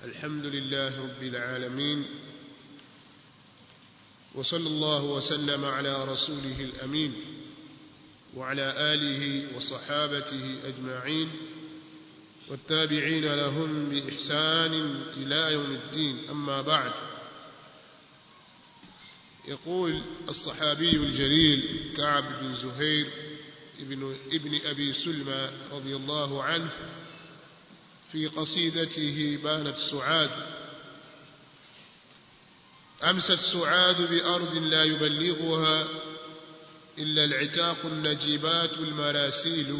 الحمد لله رب العالمين وصلى الله وسلم على رسوله الأمين وعلى آله وصحابته أجمعين والتابعين لهم بإحسان إلى يوم الدين أما بعد يقول الصحابي الجليل كعب بن زهير ابن, ابن أبي سلمى رضي الله عنه في قصيدته بانت سعاد أمست سعاد بأرض لا يبلغها إلا العتاق النجيبات المراسيل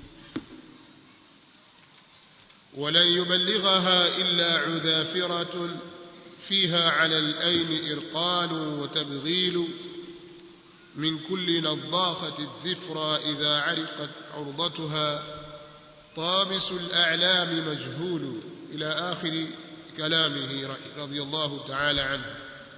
ولن يبلغها إلا عذافرة فيها على الأين إرقال وتبغيل من كل نضاخة الذفرى إذا عرقت عرضتها طامس الأعلام مجهول إلى آخر كلامه رضي الله تعالى عنه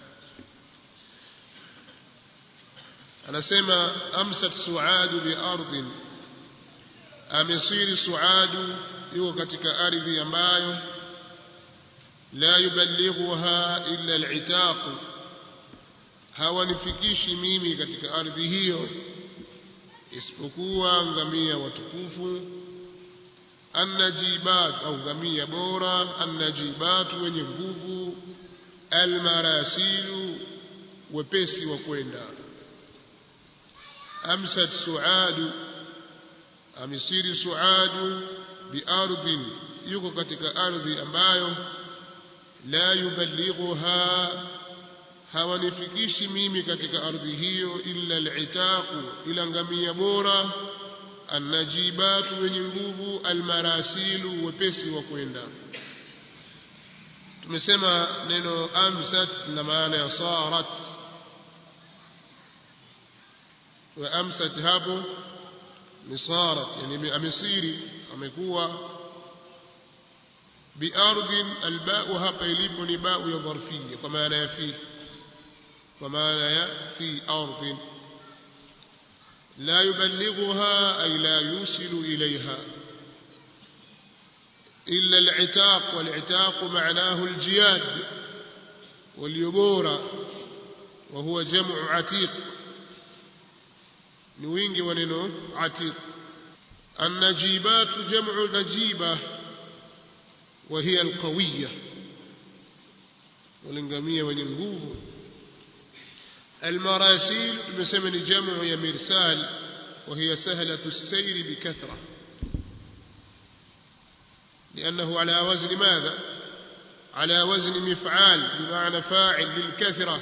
anasema amsat suadu biardhin amesiri suadu yuko katika ardhi ambayo la yuballighuha illa al-itaq hawanifikishi mimi katika ardhi hiyo isipokuwa ngamia watukufu annajibat au ngamia bora annajibat wenye nguvu almarasilu wepesi wa kwenda amsat suadu amisiri suadu biardhin yuko katika ardhi ambayo la yuballighuha hawanifikishi mimi katika ardhi hiyo illa al-itaqu ila ngamia bora annajibatu wenye nguvu almarasilu wepesi wa kwenda tumesema neno amsat na maana ya sarat wa amsat hapo ni sarat yani amesiri amekuwa biardhin albau hapa ilipo ni bau ya dharfiyya kwa maana ya fi kwa maana ya fi ardhin لا يبلغها أي لا يوصل إليها إلا العتاق والعتاق معناه الجياد واليبورة وهو جمع عتيق نوينج وننو عتيق النجيبات جمع نجيبة وهي القوية والانقامية وننقوه المراسيل المسمى جمع يا مرسال وهي سهلة السير بكثرة لأنه على وزن ماذا على وزن مفعال بمعنى فاعل للكثرة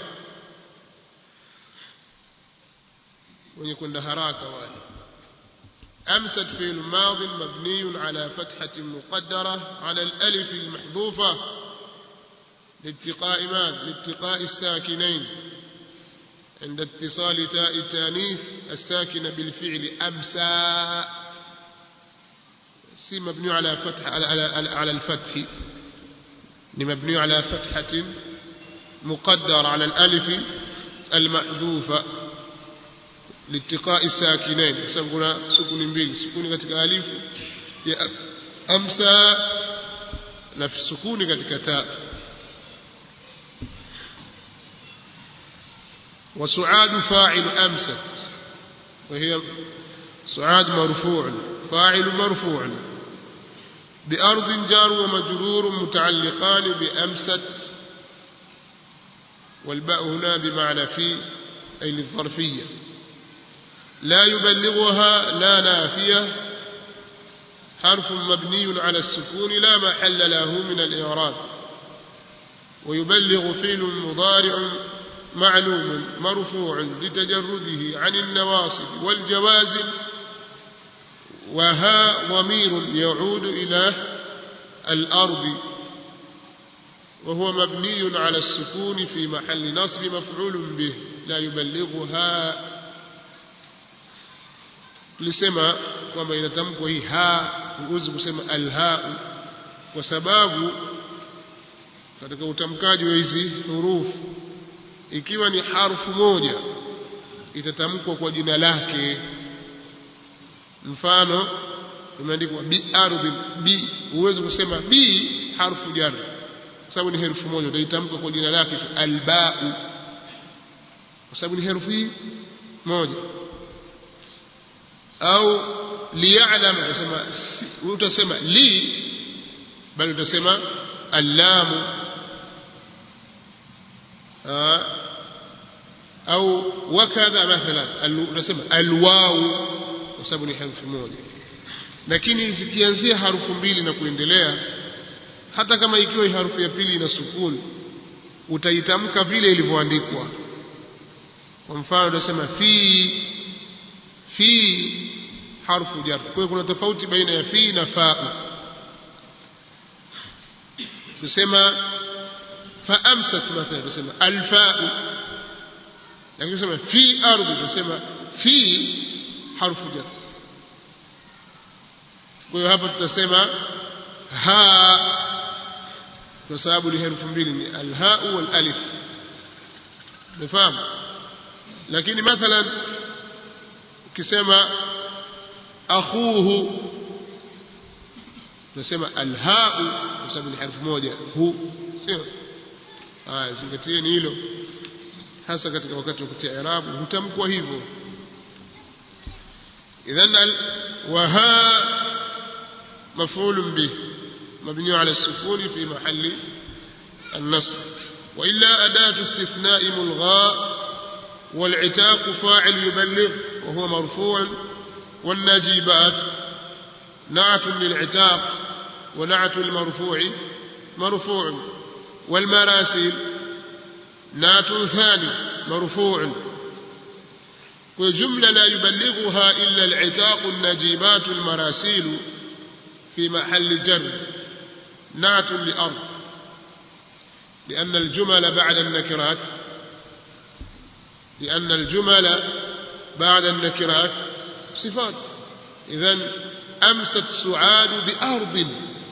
ويكون دهراك والي أمست في الماضي مبني على فتحة مقدرة على الألف المحذوفة لاتقاء ماذا لاتقاء الساكنين عند اتصال تاء التانيث الساكنة بالفعل أمسى سي مبني على فتح على, على, على الفتح مبني على فتحة مقدر على الألف المحذوفة لاتقاء الساكنين سبقنا سكون بين سكون كتك ألف أمسى نفس سكون كتك تاء وسعاد فاعل أمست وهي سعاد مرفوع فاعل مرفوع بأرض جار ومجرور متعلقان بأمست والباء هنا بمعنى في أي للظرفية لا يبلغها لا نافية حرف مبني على السكون لا محل له من الإعراب ويبلغ فعل مضارع معلوم مرفوع لتجرده عن النواصب والجوازم وها ضمير يعود إلى الأرض وهو مبني على السكون في محل نصب مفعول به لا يبلغها tulisema kwamba inatamkwa hii ha huwezi kusema alhau kwa sababu katika utamkaji wa hizi hurufu ikiwa ni harfu moja itatamkwa kwa jina lake mfano imeandikwa bi ardhi bi huwezi kusema bi harfu jar sababu ni herufi moja utaitamka kwa jina lake tu albau kwa sababu ni herufi moja au liya'lam utasema utasema li bali utasema allamu au wakadha mathalan utasema alwawu kwa sababu ni herufi moja lakini zikianzia harufu mbili na kuendelea hata kama ikiwa harufu ya pili ina sukuni utaitamka vile ilivyoandikwa kwa mfano utasema fi fi harfu jar kwa hiyo kuna tofauti baina ya fi na fa tusema fa amsat mathalan tusema alfa lakini tusema fi ardhi tusema fi harfu jar kwa hiyo hapa tutasema ha kwa sababu ni herufi mbili ni alhau wal alif umefahamu lakini mathalan ukisema akhuhu tunasema alhau kwa sababu ni herufi moja hu sio haya zingatieni hilo hasa katika wakati wa kutia irabu hutamkwa hivyo idhan wa ha مفعول به مبني على السكون في محل النصب وإلا أداة استثناء ملغاء والعتاق فاعل يبلغ وهو مرفوع والنجيبات نعت للعتاق ونعت المرفوع مرفوع والمراسيل نعت ثاني مرفوع وجملة لا يبلغها إلا العتاق النجيبات المراسيل في محل جر نعت لأرض لأن الجمل بعد النكرات لأن الجمل بعد النكرات صفات إذا أمست سعاد بأرض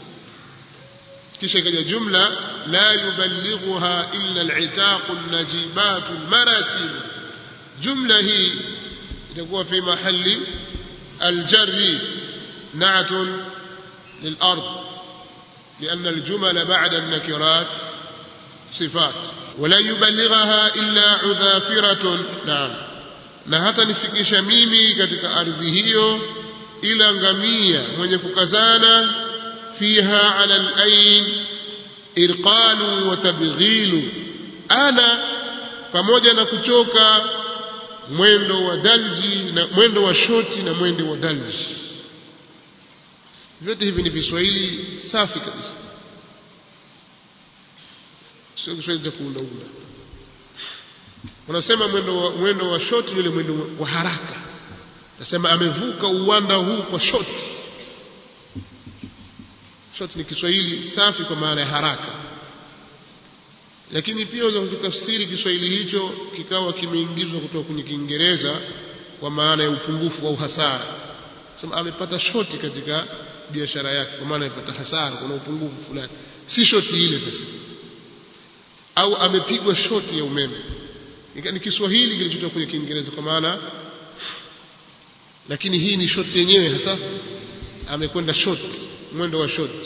كشكل جملة لا يبلغها إلا العتاق النجيبات المراسيل جملة هي تكون في محل الجر نعت للأرض لأن الجمل بعد النكرات صفات ولا يبلغها إلا عذافرة نعم na hata nifikisha mimi katika ardhi hiyo ila ngamia mwenye kukazana fiha ala alain irqalu wa tabghilu ana pamoja na kuchoka mwendo wa dalji na mwendo wa shoti na mwendo wa dalji vyote hivi ni viswahili safi kabisa sio kiswahili cha kuundaunda unasema mwendo wa, mwendo wa shoti ni ule mwendo wa haraka nasema amevuka uwanda huu kwa shoti shoti ni kiswahili safi kwa maana ya haraka lakini pia unaweza kukitafsiri kiswahili hicho kikawa kimeingizwa kutoka kwenye kiingereza kwa maana ya upungufu au hasara sema amepata shoti katika biashara yake kwa maana amepata hasara kuna upungufu fulani si shoti ile sasa au amepigwa shoti ya umeme ni Kiswahili kilichotoka kwenye Kiingereza kwa maana lakini hii ni shoti yenyewe hasa amekwenda shot mwendo wa shot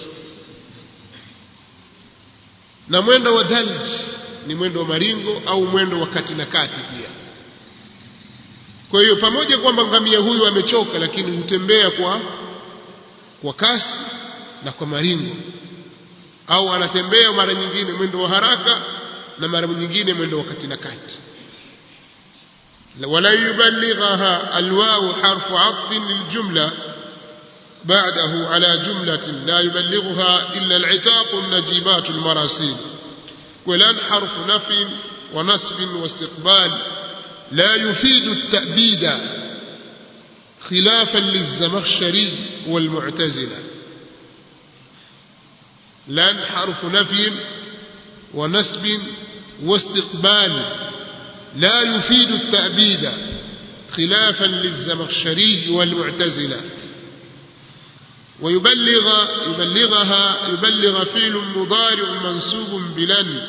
na mwendo wa dalj ni mwendo wa maringo au mwendo wa kati na kati pia kwa hiyo pamoja kwamba ngamia huyu amechoka lakini hutembea kwa kwa kasi na kwa maringo au anatembea mara nyingine mwendo wa haraka na mara nyingine mwendo wa kati na kati ولا يبلغها الواو حرف عطف للجملة بعده على جملة لا يبلغها إلا العتاق النجيبات المراسيل ولن حرف نفي ونصب واستقبال لا يفيد التأبيد خلافا للزمخشري والمعتزلة لن حرف نفي ونسب واستقبال لا يفيد التأبيد خلافا للزمخشري والمعتزلة ويبلغ يبلغها يبلغ فعل مضارع منسوب بلن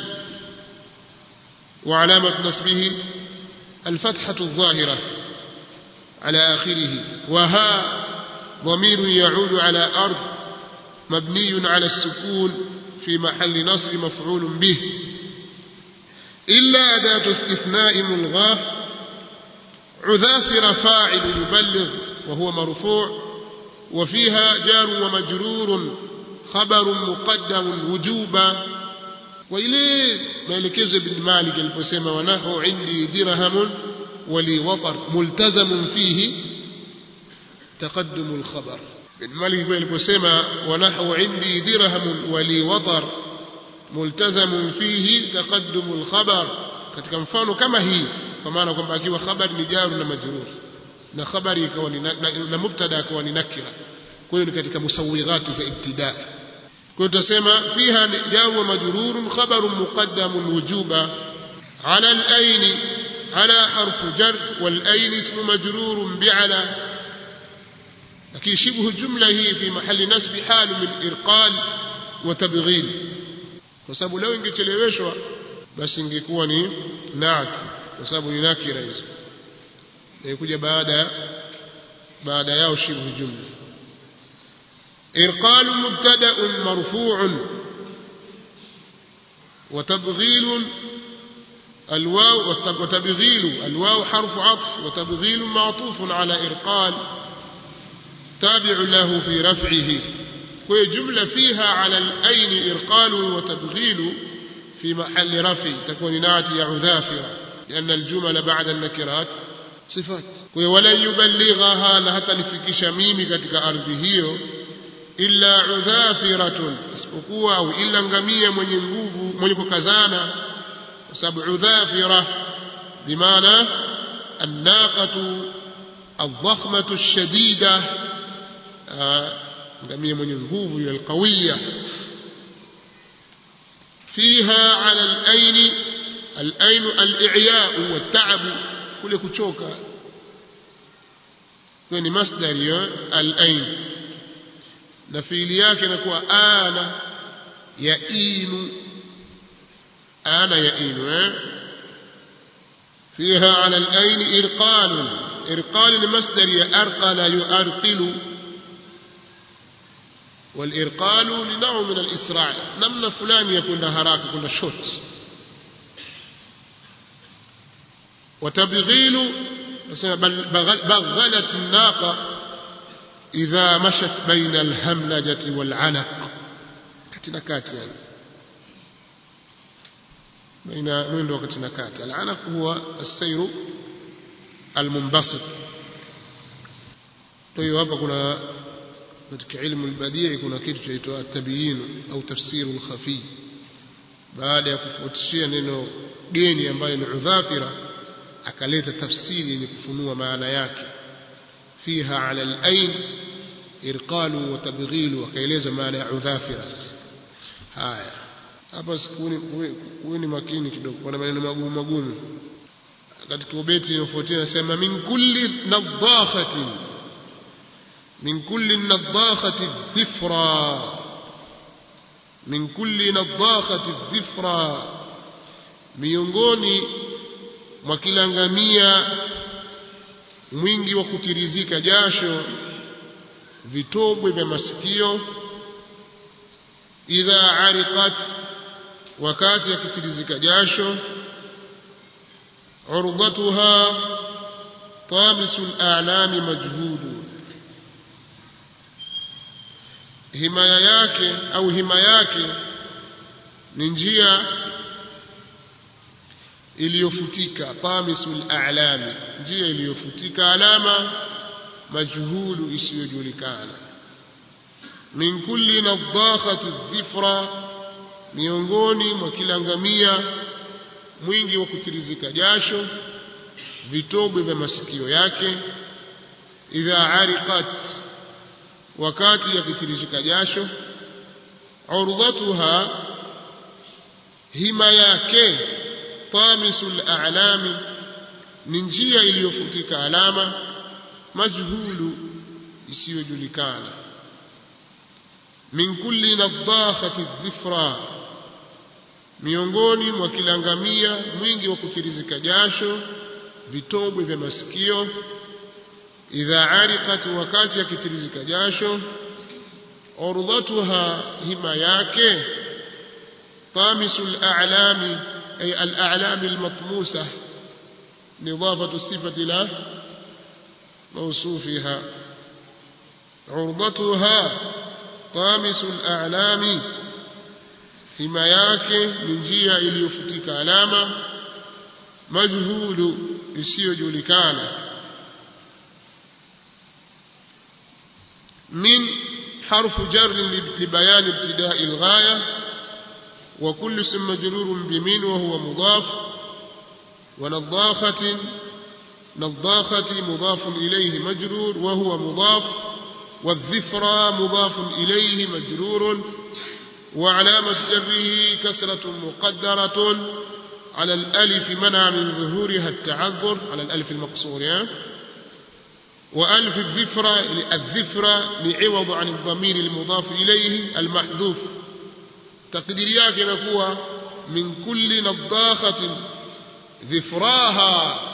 وعلامة نصبه الفتحة الظاهرة على آخره وها ضمير يعود على أرض مبني على السكون في محل نصب مفعول به إلا أداة استثناء ملغاة عذافر فاعل يبلغ وهو مرفوع وفيها جار ومجرور خبر مقدم وجوبا وإليه maelekezo ibn Malik aliposema wanahu indi dirhamun wali watar multazam fihi taqaddum al-khabar ibn Malik aliposema wanahu indi dirhamun wali watar multazam fihi taqaddum al-khabar katika mfano kama hii kwa maana kwamba akiwa khabari ni jaru na majrur na khabari ikawa ni na mubtada akawa ni nakira kwa hiyo ni katika musawighati za ibtidaa kwa tutasema fiha jaru wa majrurun khabarun muqaddamun wujuba ala al-ayn ala harfu jar wal ayn ismu majrurun bi'ala lakini shibhu jumla hii fi mahali nasbi halu min irqal wa tabghil kwa sababu leo ingecheleweshwa basi ingekuwa ni naat kwa sababu ni nakira hizo inakuja baada baada yao shibhu jumla إرقال مبتدأ مرفوع وتبغيل الواو وتبغيل الواو حرف عطف وتبغيل معطوف على إرقال تابع له في رفعه وهي جملة فيها على الأين إرقال وتبغيل في محل رفع تكون ناتية عذافرة لأن الجمل بعد النكرات صفات ولن يبلغها لحتى نفكش ميمي كتك أرضه illa udhafiratun isipokuwa au illa ngamia mwenye nguvu mwenye kukazana kwa sababu udhafira bimaana annaqatu الضخمة الشديدة ngamia mwenye nguvu ile alqawiya فيها على الأين الأين الإعياء والتعب كل كتشوكا كوني مصدر الأين na fiili yake inakuwa ana ya inu ana ya inu eh فيها على الأين إرقال إرقال المصدر يأرقل يؤرقل والإرقال لنوع من الإسراع نمنا فلان يكون هراك يكون شوت وتبغيل بغلت الناقة إذا مشت بين الهملجة والعنق كتنا كاتي يعني بين من وقتنا كاتي العنق هو السير المنبسط طيب hapa kuna katika ilmu albadii kuna kitu chaitwa tabiyin au tafsiru alkhafi baada ya kufuatishia neno geni ambayo ni udhafira akaleta tafsiri yenye kufunua maana yake فيها على الأين إرقال وتبغيل وكيلز معنى عذافرة هايا hapa kuweni makini kidogo kuna maneno magumu magumu katika ubeti unaofuatia nasema min kulli nadhafatin min kulli nadhakhati dhifra min kulli nadhakhati dhifra miongoni mwa kila ngamia mwingi wa kutirizika jasho vitobwe vya masikio idha ariqat wakati akitirizika jasho urdatuha tamisu alami majhudu himaya yake au hima yake ni njia iliyofutika tamisul a'lami njia iliyofutika alama majhulu isiyojulikana min kulli nadhakhati dhifra miongoni mwa kila ngamia mwingi wa kutirizika jasho vitobwe vya masikio yake idha ariqat wakati yakitirizika jasho urdhatuha hima yake tamisul a'lami ni njia iliyofutika alama majhulu isiyojulikana min kulli nadhakhati dhifra miongoni mwa kila ngamia mwingi wa kukirizika jasho vitobwe vya masikio idha ariqat wakati akitirizika jasho urdhatuha hima yake طامس الأعلام أي الأعلام المطموسة إضافة الصفة إلى موصوفها عرضتها طامس الأعلام hima yake ni njia iliyofutika alama majhulu isiyojulikana min harfu jar libayan ibtidai alghaya wa kullu ism majrurun bimin wa huwa mudaf wa nadakhatin نضاخة مضاف إليه مجرور وهو مضاف والذفرى مضاف إليه مجرور وعلامة جره كسرة مقدرة على الألف منع من ظهورها التعذر على الألف المقصور يعني وألف الذفرة الذفرة لعوض عن الضمير المضاف إليه المحذوف تقديريات نكوى من كل نضاخة ذفراها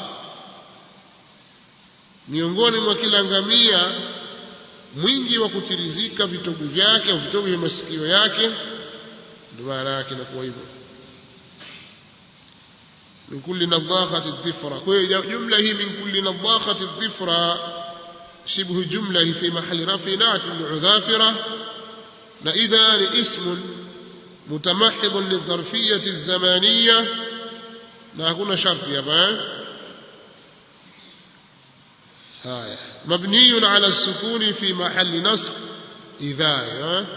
miongoni mwa kila ngamia mwingi wa kutirizika vitogo vyake au vitogo vya masikio yake ndio maana yake inakuwa hivyo min kulli nadhakhati dhifra kwa hiyo jumla hii min kulli nadhakhati dhifra shibhu jumla hii fi mahali rafi nati liudhafira na idha ni ismun متمحض للظرفية الزمانية na hakuna sharti hapa هاي مبني على السكون في محل نصب إذا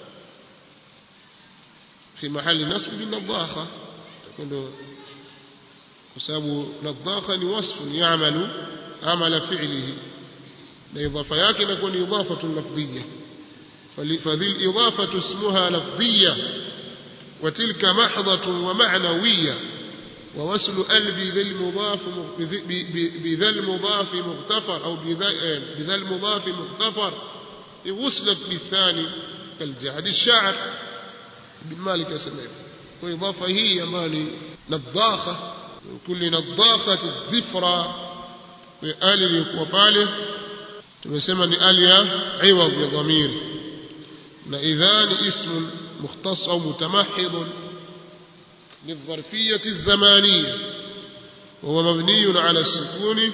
في محل نصب بالنضاخة تكون بسبب نضاخة وصف يعمل عمل فعله الإضافة ياكن يكون إضافة لفظية فذي الإضافة اسمها لفظية وتلك محضة ومعنوية ووصل ال بذا المضاف بذا المضاف مغتفر أو بذا المضاف مغتفر وصلت بالثاني كالجعد الشاعر بن مالك يسميه وإضافة هي مالي نضاخة من كل نضاخة الذفرة وآل وباله tumesema ni ali ya iwadh ya dhamir na idha ni ism mukhtas au mutamahid للظرفية الزمانية وهو مبني على السكون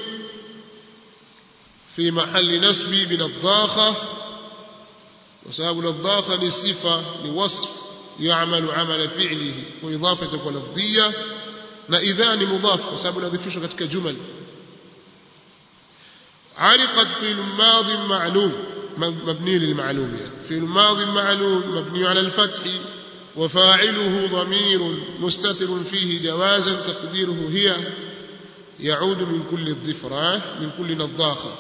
في محل نسب بنضاخة وسبب نضاخة لصفة لوصف يعمل عمل فعله وإضافة ولفظية نإذان مضاف وسبب نذفش كتك جمل عرقت في الماضي معلوم مبني للمعلوم يعني في الماضي معلوم مبني على الفتح وفاعله ضمير مستتر فيه جوازا تقديره هي يعود من كل الضفرة من كل نضاخة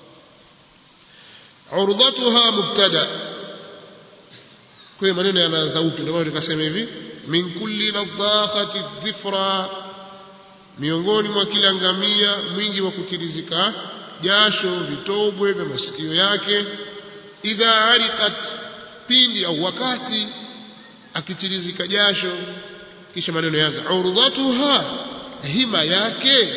عرضتها مبتدا kwa maneno yanaanza upya ndio maana tukasema hivi min kulli nadhakhati dhifra miongoni mwa kila ngamia mwingi wa kutirizika jasho vitobwe vya masikio yake idha ariqat pindi au wakati akitirizika jasho kisha maneno yaanza urdhatuha hima yake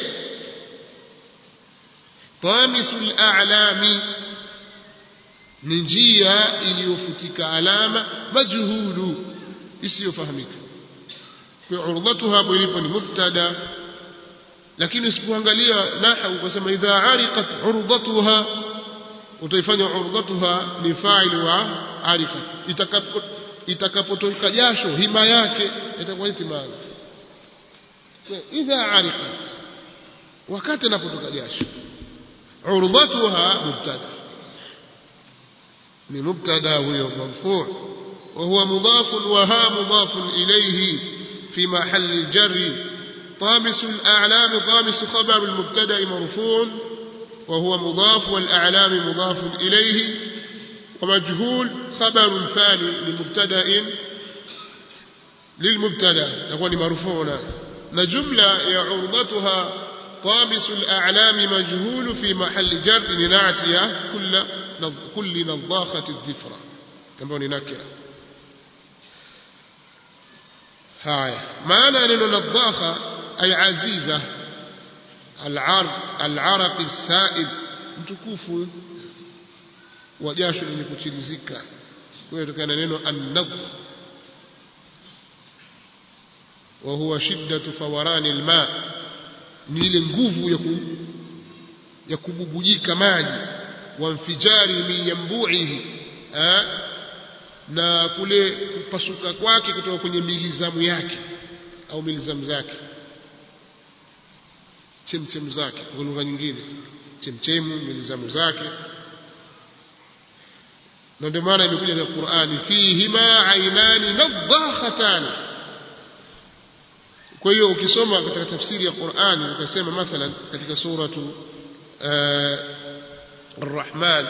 tamisul a'lami ni njia iliyofutika alama majhulu isiyofahamika kwa urdhatuha hapo ilipo ni mubtada lakini usipoangalia nahwu ukasema idha ariqat urdhatuha utaifanya urdhatuha ni fa'il wa ariqat itakapo itakapotoka jasho hima yake itakuwa itimani idha ariqat wakati anapotoka jasho urdhatuha mubtada ni mubtada huyo marfu' وهو مضاف وها مضاف إليه في محل الجر طامس الأعلام طامس خبر المبتدا مرفوع وهو مضاف والأعلام مضاف إليه ومجهول خبر ثاني لمبتدا للمبتدا يكون مرفوعا نجملة عرضتها طامس الأعلام مجهول في محل جر لنعتية كل كل نضاخة الذفرة كما نكرة هاي معنى أنه نضاخة أي عزيزة العرق العرق السائل mtukufu wa jasho lenye kuchirizika kwa hiyo tokana neno an-nadh wa huwa shiddatu fawarani alma ni ile nguvu ya ku, ya kububujika maji wa mfijari min yambu'ihi na kule kupasuka kwake kutoka kwenye milizamu yake au milizamu zake chemchem zake kwa lugha nyingine chemchemu milizamu zake na ndio maana imekuja katika Qur'ani fihima ainani nadhakhatan kwa hiyo ukisoma katika tafsiri ya Qur'ani ukasema mathalan katika suratu Ar-Rahman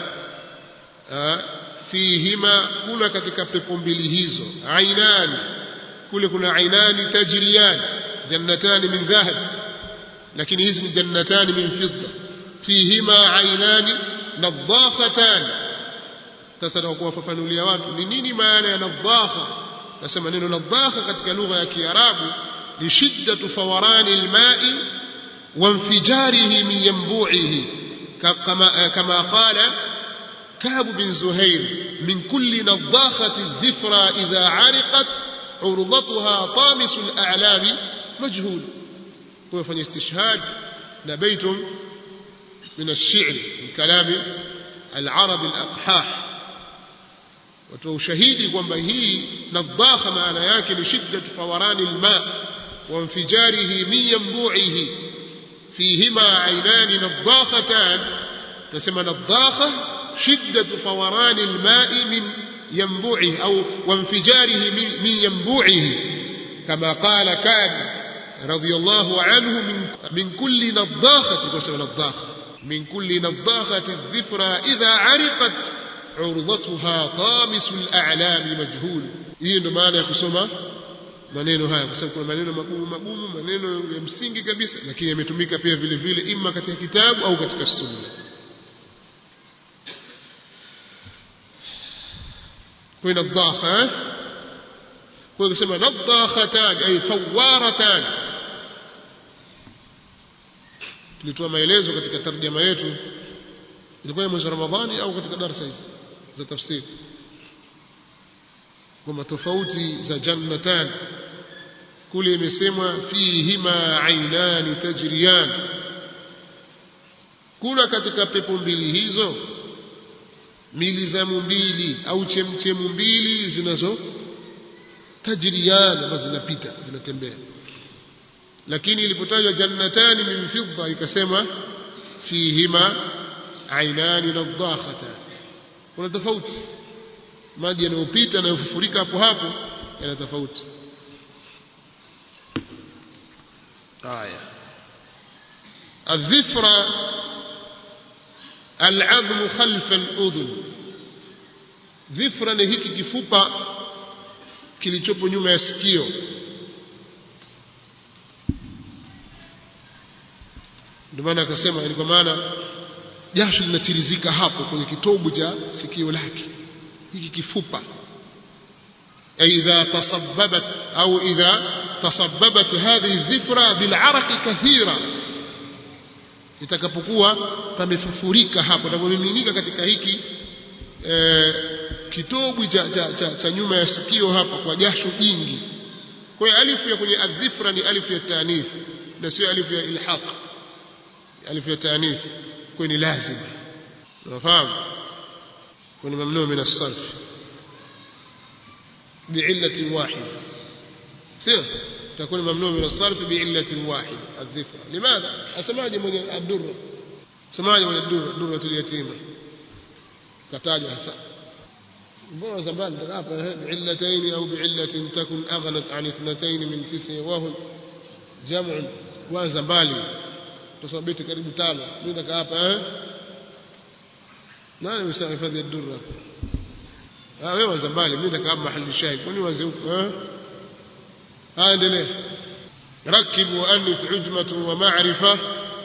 fihima kuna katika pepo mbili hizo ainani kule kuna ainani tajriyan jannatani min dhahab lakini hizi ni jannatani min fidda fihima ainani nadhakhatan sasa na kuwafafanulia watu ni nini maana ya nadhakha nasema neno nadhakha katika lugha ya Kiarabu ni shiddatu fawarani alma'i wa infijarihi min yanbu'ihi kama kama qala كعب بن زهير من كل نضاخة الذفرى إذا عرقت عرضتها طامس الأعلام مجهول هو فني استشهاد نبيت من الشعر من كلام العرب الأقحاح وتشهيدي kwamba hii nadhakha maana yake ni shiddat fawarani alma wa infijarihi min yanbu'ihi fihima aynani nadhakhatan tunasema nadhakha شدة فوران الماء من ينبوعه أو وانفجاره من, من ينبوعه كما قال كان رضي الله عنه من, من كل نضاخة نضاخة من كل نضاخة الذفرى إذا عرقت عرضتها طامس الأعلام مجهول hii ndo maana ya kusoma maneno haya kwa sababu kuna maneno magumu magumu maneno ya msingi kabisa lakini yametumika pia vile vile ima katika kitabu au katika sunna kwa nadhaha kwa kusema nadhakhatan ay fawaratan tulitoa maelezo katika tarjama yetu ilikuwa mwezi Ramadhani au katika darasa hizi za tafsiri kwamba tofauti za jannatan kule imesemwa fihima ainani tajriyan kuna katika pepo mbili hizo milizamu mbili au chemchemu mbili zinazo tajriyan ambazo zinapita zinatembea lakini ilipotajwa jannatani min fidda ikasema fihima ainani nadhakhatan kuna tofauti maji yanayopita yanayofurika hapo hapo yana tofauti haya الذفرة العظم خلف الأذن ذفرة ni hiki kifupa kilichopo nyuma ya sikio ndio maana akasema ni kwa maana jasho linatirizika hapo kwenye kitobu cha sikio lake hiki kifupa إذا تصببت أو إذا تصببت هذه الذفرة بالعرق كثيرا itakapokuwa pamefufurika hapo napomiminika katika hiki e, kitobu cha, cha, cha, cha nyuma ya sikio hapa kwa jasho jingi kwa hiyo alifu ya kwenye adhifra ni alifu ya tanith na sio alifu ya ilhaq alifu ya tanith kwa ni lazim unafahamu kwa ni mamnuu min as-sarf بعلة واحدة سير تكون ممنوع من الصرف بعلة واحدة الذكر لماذا أسمعني من الدرة سمعني من الدرة درة اليتيمة كتاج حسن mbona zamani hapa biillataini au biillatin takun aghnat an ithnatayn min tisi wahum jam'un kwanza mbali tusoma beti karibu tano mimi nataka hapa eh nani msema hifadhi ya durra ah wewe wanza mbali mimi nataka mahali shahid kwani wanze huko eh ah endelee ركب وأنث عجمة ومعرفة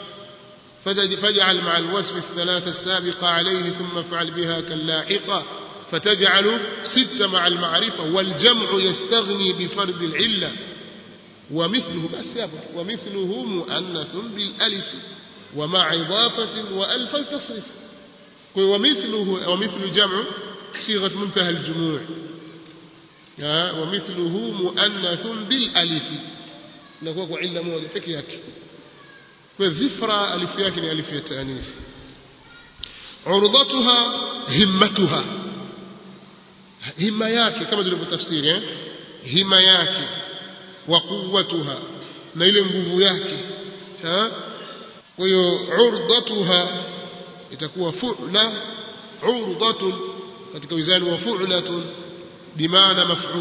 فاجعل مع الوصف الثلاثة السابقة عليه ثم افعل بها كاللاحقة فتجعل ست مع المعرفة والجمع يستغني بفرد العلة ومثله بس يابا ومثله مؤنث بالألف ومع إضافة وألف التصرف ومثله ومثل جمع صيغة منتهى الجموع ومثله مؤنث بالألف inakuwa kwa illa moja peke yake kwa dhifra alifu yake ni alifu ya taanisi urudatuha himmatuha hima yake kama tulivyotafsiri eh hima yake wa quwwatuha na ile nguvu yake ha kwa hiyo urdatuha itakuwa fu'la urdatun katika wizani wa fu'latun bimaana maf'ul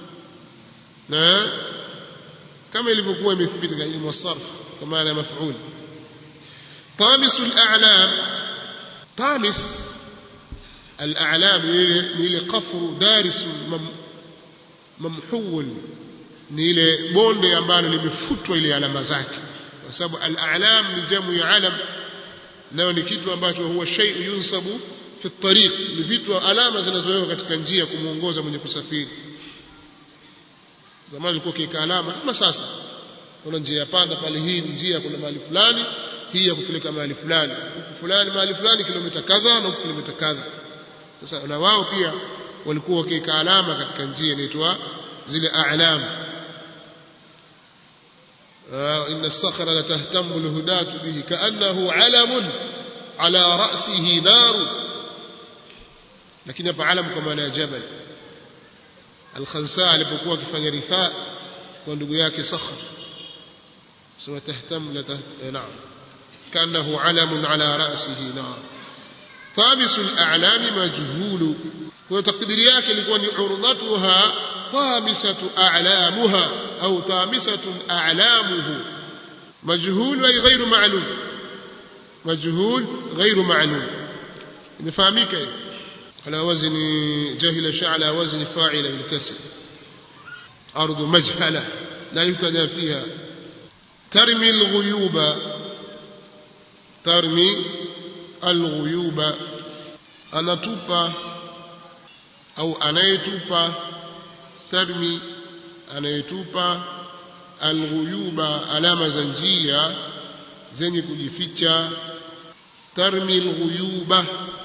na kama ilivyokuwa imethibiti katika ilmu sarf kwa maana maf'ul طامس الأعلام طامس الأعلام نيل قفر دارس ممحول نيل bonde ambalo limefutwa ile alama zake kwa sababu al-a'lam ni jamu ya alam nayo ni kitu ambacho huwa shay'un yunsabu fi tariq ni vitu alama zinazowekwa katika njia kumuongoza mwenye kusafiri zamani ilikuwa kiweka alama kama sasa kuna njia panda pale hii njia kuna mahali fulani hii ya kupeleka mahali fulani huku fulani mahali fulani kilomita kadha na huku kilomita kadha sasa na wao pia walikuwa wakiweka alama katika njia inaitwa zile a'lam إن الصخر لتهتم الهداة به كأنه علم على رأسه نار لكن يبقى علم كما جبل الخنساء alipokuwa akifanya rithaa kwa ndugu yake Sakhr sema tahtam la naam كأنه علم على رأسه نار طامس الأعلام مجهول وتقدير yake ilikuwa ni urdatuha طامسة أعلامها أو طامسة أعلامه مجهول أي غير معلوم مجهول غير معلوم نفهمك على وزن جهل شاء على وزن فاعل بالكسر أرض مجهلة لا يبتدى فيها ترمي الغيوب ترمي الغيوب أنا توبا أو أنا يتوبا tarmi anayetupa alghuyuba alama za njia zenye kujificha tarmi alghuyuba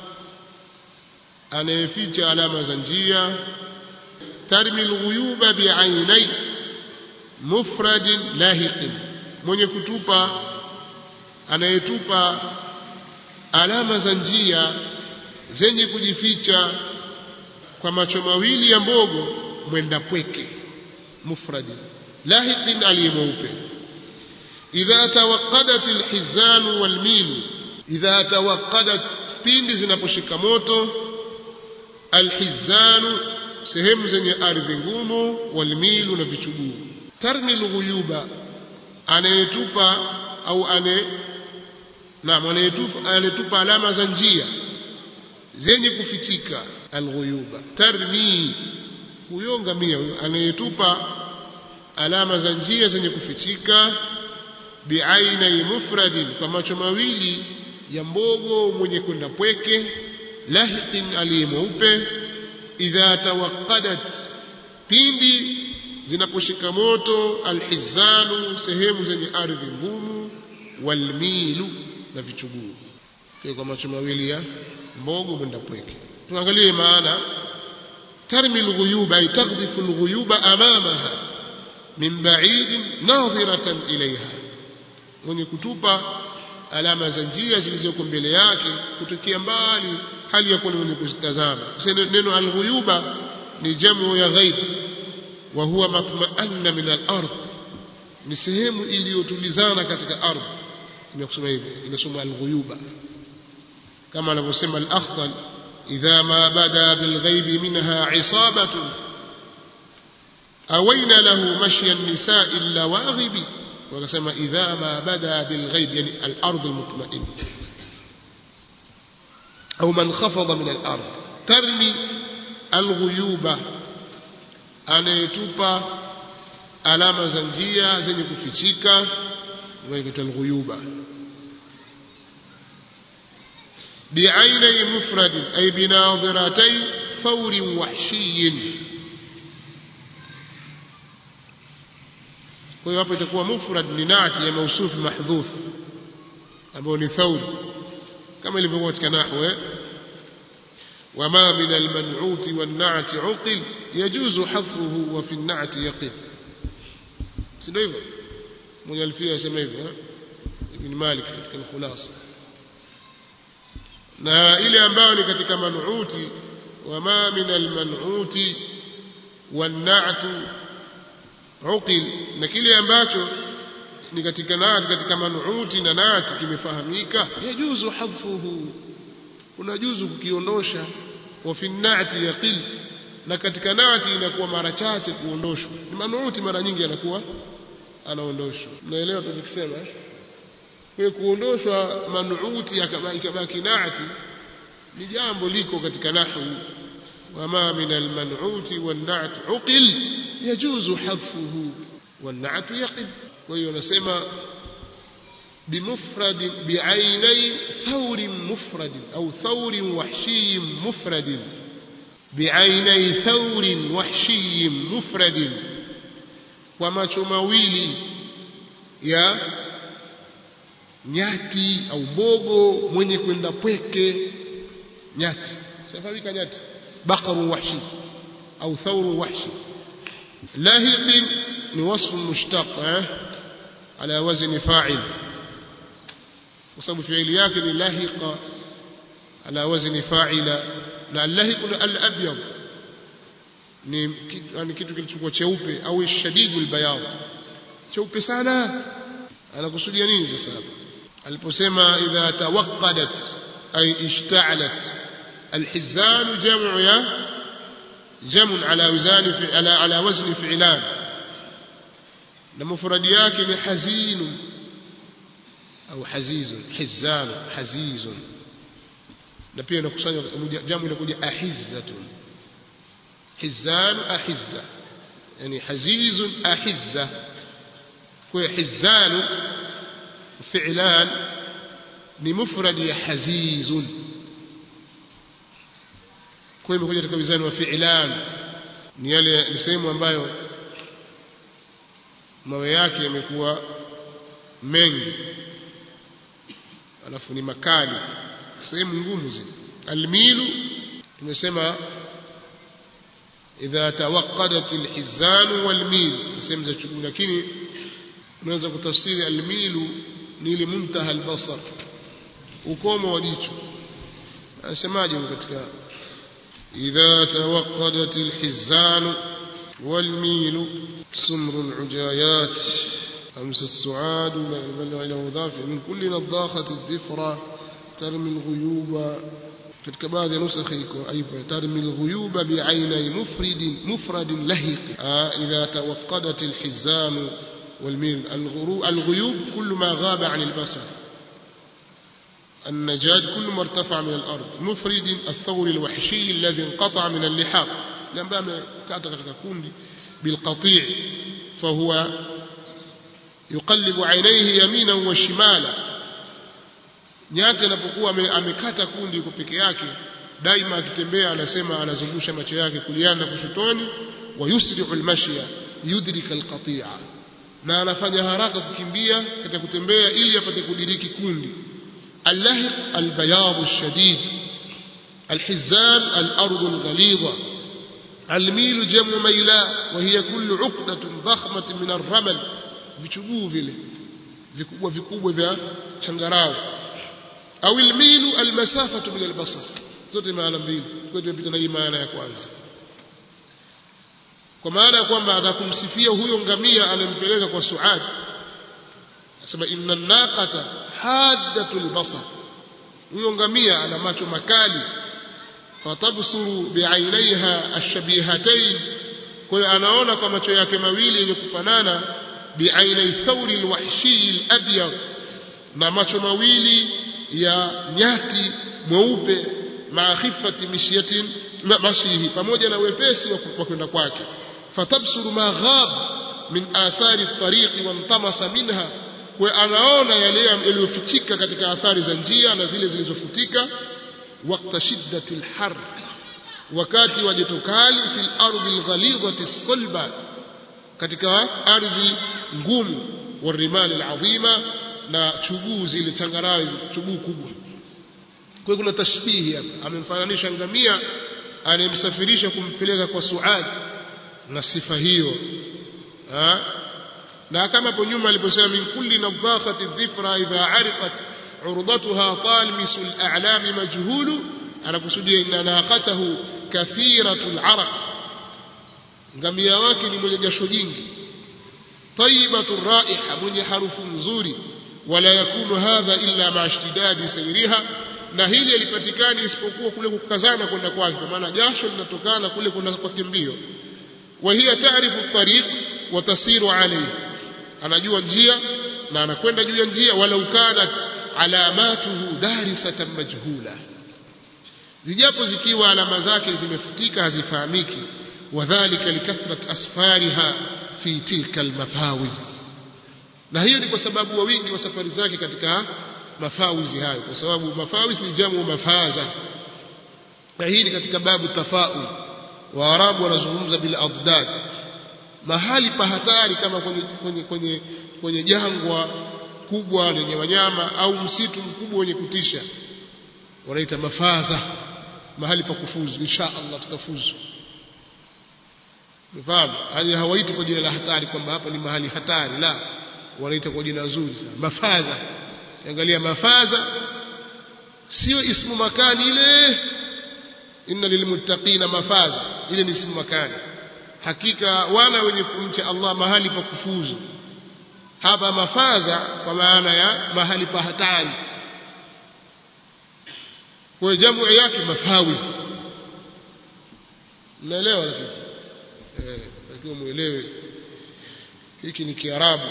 anayeficha alama za njia tarmi alghuyuba bi'ainai mufradin lahiqin mwenye kutupa anayetupa alama za njia zenye kujificha kwa macho mawili ya mbogo mwenda pweke mufradi lahiqin aliyemweupe idha tawaqqadat alhizan walmil idha tawaqqadat pindi zinaposhika moto alhizan sehemu zenye ardhi ngumu walmilu na vichuguu tarmi alghuyuba anayetupa au ane naam anayetupa anayetupa alama za njia zenye kufichika alghuyuba tarmi huyo ngamia huyo anayetupa alama za njia zenye kufichika biaina mufradin kwa macho mawili ya mbogo mwenye kwenda pweke lahiqin aliye mweupe idha tawaqqadat pindi zinaposhika moto alhizanu sehemu zenye ardhi ngumu walmilu na vichuguu kwa macho mawili ya mbogo mwenda pweke tuangalie maana ترمي الغيوب أي تقذف الغيوب أمامها من بعيد ناظرة إليها mwenye kutupa alama za njia zilizoko mbele yake kutokea mbali hali ya kuwa mwenye kuzitazama neno alghuyuba ni jamu ya ghaib wa huwa matma'anna min al-ard ni sehemu iliyotulizana katika ardhi imekusema hivi inasoma alghuyuba kama anavyosema al-akhdal إذا ما بدا بالغيب منها عصابة أوين له مشي النساء اللواغب وقسم إذا ما بدا بالغيب يعني الأرض المطمئنة أو من خفض من الأرض ترمي الغيوب أنا يتوبا alama za njia zenye kufichika waitwa alghuyuba بعيني مفرد أي بناظرتي ثور وحشي kwa hiyo hapo itakuwa mufrad ni nati ya mausufu mahdhuf ambao ni thawr kama ilivyokuwa katika nahwu وما من المنعوت والنعت عقل يجوز حذفه وفي النعت يقف سنو hivyo mwenye alfia asema hivyo ibn Malik katika al-Khulasa na ile ambayo ni katika manuuti wama min al-man'uti wan-na'tu uqil na kile ambacho ni katika naati katika manuuti na naati kimefahamika yajuzu hadfuhu unajuzu kukiondosha wa fi naati yaqil na katika naati inakuwa mara chache kuondoshwa ni manuuti mara nyingi anakuwa anaondoshwa mnaelewa tunachokisema kwa kuondoshwa manuuti ikabaki naati ni jambo liko katika nahwu wama min almanuuti wan-na'at uqil yajuzu hadfuhu wan-na'at yaqil kwa hiyo nasema بمفرد بعيني ثور مفرد أو ثور وحشي مفرد بعيني ثور وحشي مفرد وما تمويلي يا nyati au bogo mwenye kwenda pweke nyati safawika nyati baqaru wahshi au thawru wahshi lahiq ni wasf mushtaq eh ala wazni fa'il kwa sababu fi'ili yake ni lahiqa ala wazni fa'ila na lahiq al-abyad ni yani kitu kilichokuwa cheupe au shadidul bayad cheupe sana anakusudia nini sasa hapa aliposema idha tawaqqadat ay ishta'alat الحزان جمع يا جمع على وزن في على على وزن فعلان مفرد yake ni hazin au haziz hizan haziz na pia inakusanywa jamu inakuja ahizzatun hizan ahizza yani haziz ahizza kwa hizan fi'lan ni mufrad ya hazizun kwa hiyo imekuja katika wizani wa fi'lan ni yale ni sehemu ambayo mawe yake yamekuwa mengi alafu ni makali sehemu ngumu zile almilu tumesema idha tawaqqadat alhizan walmil sehemu za chuguu lakini unaweza kutafsiri almilu ni ile muntaha albasar ukomo wa jicho anasemaje katika إذا توقدت الحزان والميل سمر العجايات أمس السعاد إلى مضاف من كل نضاخة الذفرة ترمي الغيوب katika baadhi ya nusakha iko aipo tarmi alghuyuba bi'ainai mufrid mufrad lahiq idha tawaqqadat alhizan والميل الغيوب كل ما غاب عن البصر النجاد كل ما ارتفع من الأرض مفرد الثور الوحشي الذي انقطع من اللحاق لما كانت كوندي بالقطيع فهو يقلب عينيه يمينا وشمالا nyati anapokuwa amekata kundi yuko peke yake daima akitembea anasema anazungusha macho yake kuliana na kushotoni wa yusri'u almashya yudrika alqati'a na anafanya haraka kukimbia katika kutembea ili apate kudiriki kundi اللهق البياض الشديد الحزان الأرض الغليظة الميل جمع ميلاء وهي كل عقدة ضخمة من الرمل vichuguu vile vikubwa vikubwa vya changarawe au almilu almasafatu min albasar zote maana mbili kwa tumepita na hii maana ya kwanza kwa maana ya kwamba atakumsifia huyo ngamia anampeleka kwa Suad asema inna naqata haddatul basar huyo ngamia ana macho makali fatabsuru bi'ainaiha ashabihatayn kwa hiyo anaona kwa macho yake mawili yenye kufanana bi'ainai thawri alwahshi alabyad na macho mawili ya nyati mweupe maa khifati mishyatin mashihi pamoja na wepesi wa kwenda kwake fatabsuru ma ghab min athari at-tariqi wantamasa minha kwa anaona yale yaliyofichika katika athari za njia na zile zilizofutika wakati shiddati alhar wakati wa joto kali fil ardi alghalidhati salba katika ardhi ngumu warimali alazima na chuguu zile changarawe chuguu kubwa kwa kuna tashbihi hapa amemfananisha ngamia anayemsafirisha kumpeleka kwa Suad na sifa hiyo na kama hapo nyuma aliposema min kulli nadhakhati dhifra idha ariqat urdatuha talmisu al-a'lam majhulu anakusudia inna naqatahu kathiratu al-araq ngamia wake ni mwenye jasho jingi tayyibatu raiha mwenye harufu nzuri wala yakunu hadha illa ma ishtidadi sayriha na hili halipatikani isipokuwa kule kukazana kwenda kwake kwa maana jasho linatokana kule kwenda kwa kimbio wa hiya taarifu tariq wa tasiru alayhi anajua njia na anakwenda juu ya njia walau kanat alamatuhu darisatan majhula zijapo zikiwa alama zake zimefutika hazifahamiki wadhālika likathrat asfariha fi tilka almafawiz na hiyo ni kwa sababu wa wingi wa safari zake katika mafawizi hayo kwa sababu mafawiz ni jamu mafaza na hii ni katika babu tafaul waarabu wanazungumza bil adad mahali pa hatari kama kwenye, kwenye, kwenye, kwenye jangwa kubwa lenye wanyama au msitu mkubwa wenye kutisha wanaita mafaza mahali pa kufuzu insha Allah tutafuzu Umefahamu? Hali hawaiti kwa jina la hatari kwamba hapa ni mahali hatari, la, wanaita kwa jina zuri sana, mafaza. Angalia mafaza sio ismu makani ile, inna lilmuttaqina mafaza, ile ni ismu makani. Hakika wana wenye kumcha Allah mahali pa kufuzu. Hapa mafaza kwa maana ya mahali pa hatari. Kwa jamu yake mafawiz. Mnaelewa lakini eh, lakini muelewe hiki ni Kiarabu.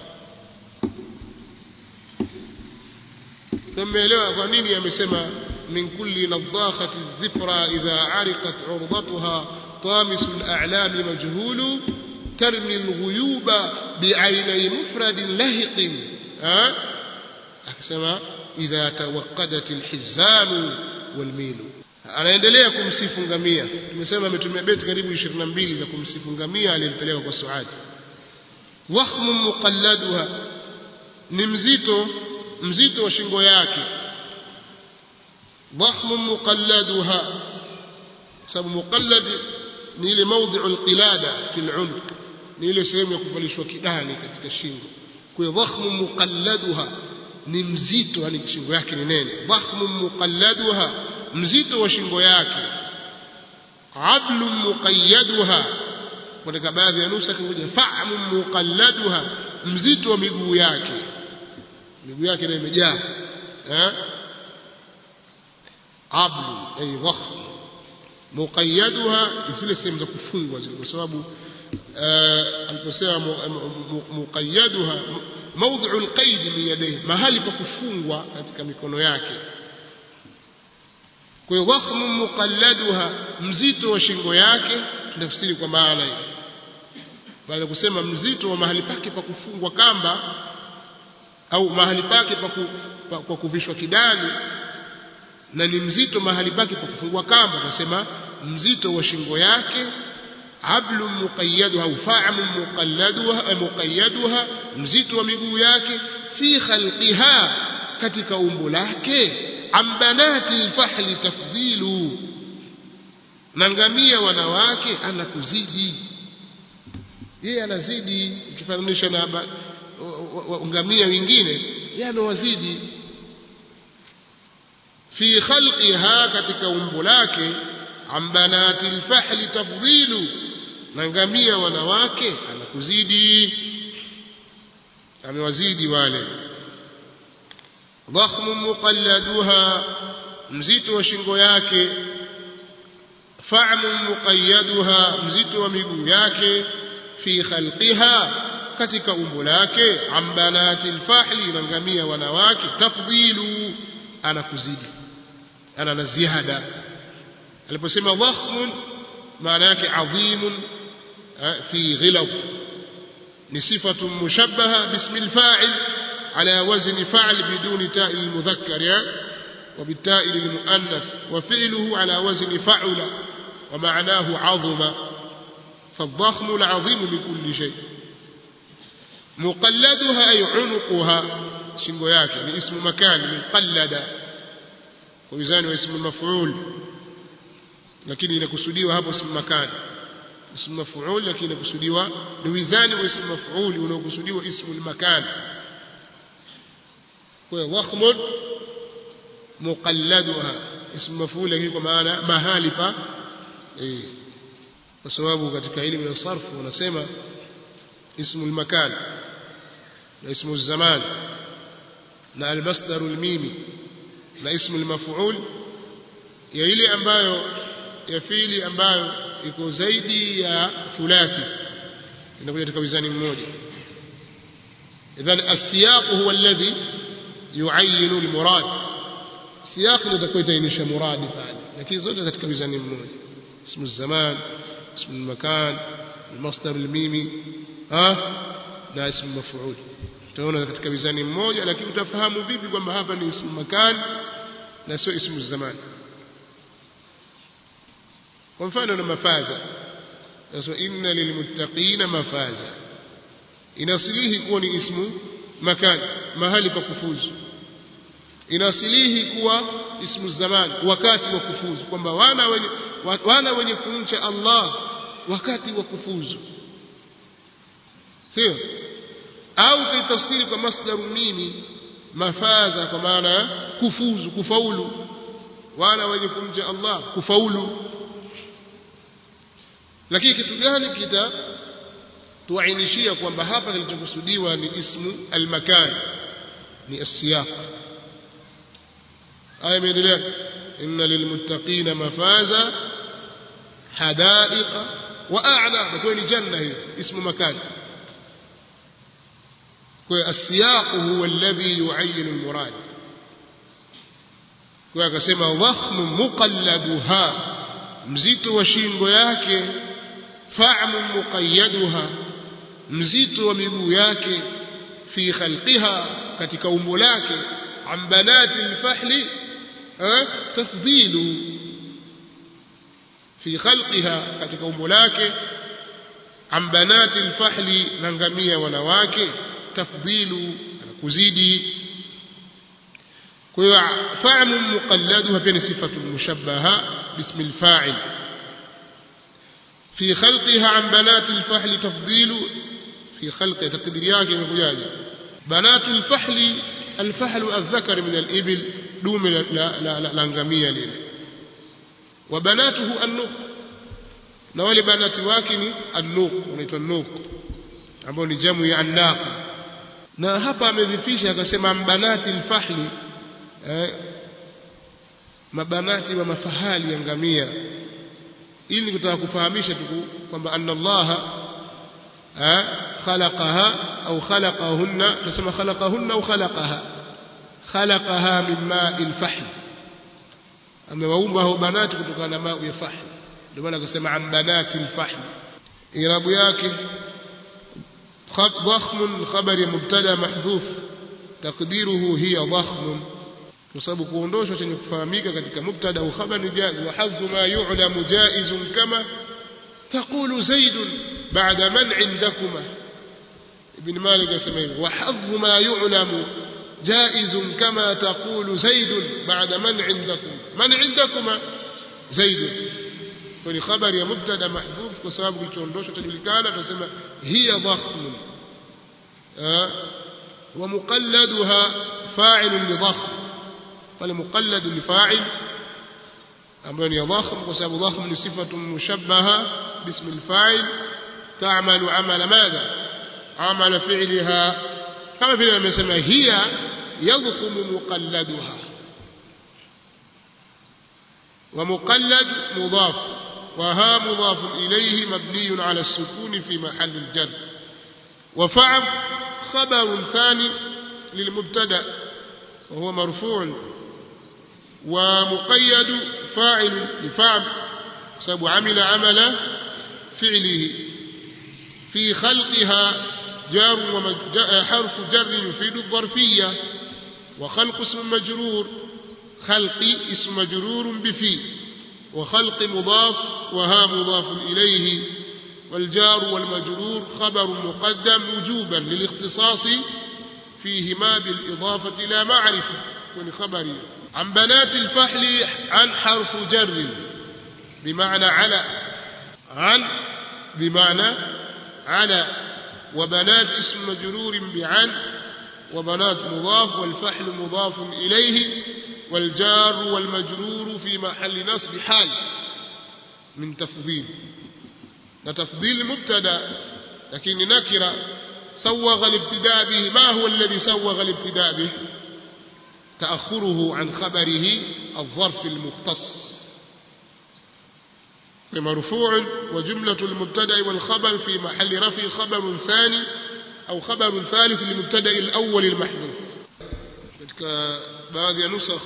Tumeelewa kwa nini amesema min kulli nadhakhati dhifra idha ariqat urdatuha طامس الأعلام مجهول ترمي الغيوب بعيني مفرد لهق ها أكسما إذا توقدت الحزام والميل anaendelea kumsifu ngamia tumesema ametumia beti karibu 22 za kumsifu ngamia aliyempeleka kwa Suad wakhmun muqalladuha ni mzito mzito wa shingo yake wakhmun muqalladuha sababu muqallad ni ile mawdhi'u alqilada fi al'unq ni ile sehemu ya kuvalishwa kidani katika shingo kwa hiyo wakhmun muqalladuha ni mzito yani shingo yake ni nene wakhmun muqalladuha mzito wa shingo yake adlu muqayyaduha katika baadhi ya nusa kingoja fa'mu muqalladuha mzito wa miguu yake miguu yake ndio imejaa eh ablu ay dhakhm muqayyaduha zile sehemu za kufungwa zile kwa sababu aliposema muqayyaduha mawdhi'u alqaid min yadayhi mahali pa kufungwa katika mikono yake kwa hiyo wakhmu muqalladuha mzito wa shingo yake tunafsiri kwa maana hiyo baada kusema mzito wa mahali pake pa kufungwa kamba au mahali pake pa, ku, pa, pa kuvishwa kidani na ni mzito mahali pake pa kufungwa kamba tunasema mzito wa shingo yake ablu muqayyaduha au fa'mu muqalladuha muqayyaduha mzito wa miguu yake fi khalqiha katika umbo lake ambanati alfahli tafdilu na ngamia wanawake anakuzidi yeye anazidi ukifananisha na ngamia wengine yeye anawazidi fi khalqiha katika umbo lake ambanati alfahli tafdilu na ngamia wanawake anakuzidi amewazidi wale ضخم مقلدها mzito wa shingo yake fa'mu muqayyaduha mzito wa miguu yake fi khalqiha katika umbo lake ambanati alfahli na ngamia wanawake tafdilu ana kuzidi ana na ziada aliposema dhakhmun maana yake adhimun fi ghilab ni sifatu mushabbaha bismi alfa'il على وزن فعل بدون تاء المذكر وبالتاء للمؤنث وفعله على وزن فعل ومعناه عظم فالضخم العظيم بكل شيء مقلدها أي عنقها شنغو yake ni اسم مكان مقلد وميزان واسم المفعول lakini inakusudiwa hapo ismu makani ismu maf'ul lakini kusudiwa ni wizani wa ismu maf'ul unaokusudiwa ismu al-makan kwa dhakhmun muqalladuha ismu maf'ul lakini kwa maana mahali pa eh kwa sababu katika elimu ya sarf wanasema ismu al-makan na ismu zaman na al-masdar al-mimi na ismu al-maf'ul ya ile ambayo ya fiili ambayo iko zaidi ya thulathi inakuja katika wizani mmoja idhan as-siyaq huwa alladhi yu'ayyin al-murad siyaq ndio itakuitainisha muradi pale lakini zote katika wizani mmoja ismu zaman ismu al-makan al-masdar al-mimi ha na ismu maf'ul utaona katika wizani mmoja lakini utafahamu vipi kwamba hapa ni ismu makan na sio ismu zaman kwa mfano na mafaza sasa inna lilmuttaqina mafaza inasilihi kuwa ni ismu makan mahali pa kufuzu inasilihi kuwa ismu zaman wakati wa kufuzu kwamba wana wenye wana wenye kumcha Allah wakati wa kufuzu sio au kaitafsiri kwa masdaru mimi mafaza kwa maana kufuzu kufaulu wana wenye kumcha Allah kufaulu lakini kitu gani kita tuainishia kwamba hapa kilichokusudiwa ni ismu almakan ni asiyaq aya imeendelea inna lilmuttaqina mafaza hadaiqa wa a'la kwa ni janna hiyo ismu makan kwa asiyaq huwa alladhi yu'ayyin almurad kwa akasema dhakhmu muqalladuha mzito wa shingo yake fa'mu muqayyaduha mzito wa miguu yake fi khalqiha katika umbo lake an banati alfahli tafdilu fi khalqiha katika umbo lake an banati alfahli na ngamia wanawake tafdilu kuzidi kwa hiyo fa'mu muqalladuha pia ni sifatu mushabbaha bismi alfa'il في خلقها عن بنات الفحل تفضيل في خلق تقدير yake imekujaje بنات الفحل الفحل الذكر من الإبل دوم la ngamia lile وبناته النوق na wale banati wake ni an-nuq unaitwa nuq ambao ni jamu ya an-naq na hapa amedhifisha akasema banati al-fahli eh, mabanati wa mafahali ya ngamia ili kutaka kufahamisha tu kwamba anna Allah khalaqaha au khalaqahunna tunasema khalaqahunna au khalaqaha khalaqaha min ma'il fahl amewaumba hao banati kutokana na maji ya fahl ndio maana akasema an banati al-fahl irabu yake ضخم خبر مبتدا محذوف تقديره هي ضخم kwa sababu kuondoshwa chenye kufahamika katika mubtada au khabar ni jaiz wa hadhu ma yu'lamu jaizun kama taqulu zaid ba'da man 'indakuma ibn malik asema hivyo wa hadhu ma yu'lamu jaizun kama taqulu zaid ba'da man 'indakum man 'indakuma zaid kwa ni khabari ya mubtada mahdhuf kwa sababu kilichoondoshwa tajulikana tunasema hiya dhakhm wa muqalladuha fa'ilun li dhakhm pale muqallad ni fa'il ambayo ni dhakhim kwa sababu dhakhim ni sifatu mushabbaha bismi al-fa'il ta'malu amala madha amala fi'liha kama vile amesema hiya yadhkum muqalladuha ومقلد مضاف وها مضاف إليه مبني على السكون في محل الجر وفعل خبر ثاني للمبتدا وهو مرفوع ومقيد فاعل لفعل سبب عمل عمل فعله في خلقها جار حرف جر يفيد الظرفية وخلق اسم مجرور خلق اسم مجرور بفي وخلق مضاف وها مضاف إليه والجار والمجرور خبر مقدم وجوبا للاختصاص فيهما بالإضافة لا معرفة كن خبري عن بنات الفحل عن حرف جر بمعنى على عن بمعنى على وبنات اسم مجرور بعن وبنات مضاف والفحل مضاف إليه والجار والمجرور في محل نصب حال من تفضيل تفضيل مبتدا لكن نكره سوغ الابتداء به ما هو الذي سوغ الابتداء به تأخره عن خبره الظرف المختص مرفوع وجملة المبتدا والخبر في محل رفع خبر ثاني أو خبر ثالث للمبتدا الأول المحذوف katika baadhi ya nusakh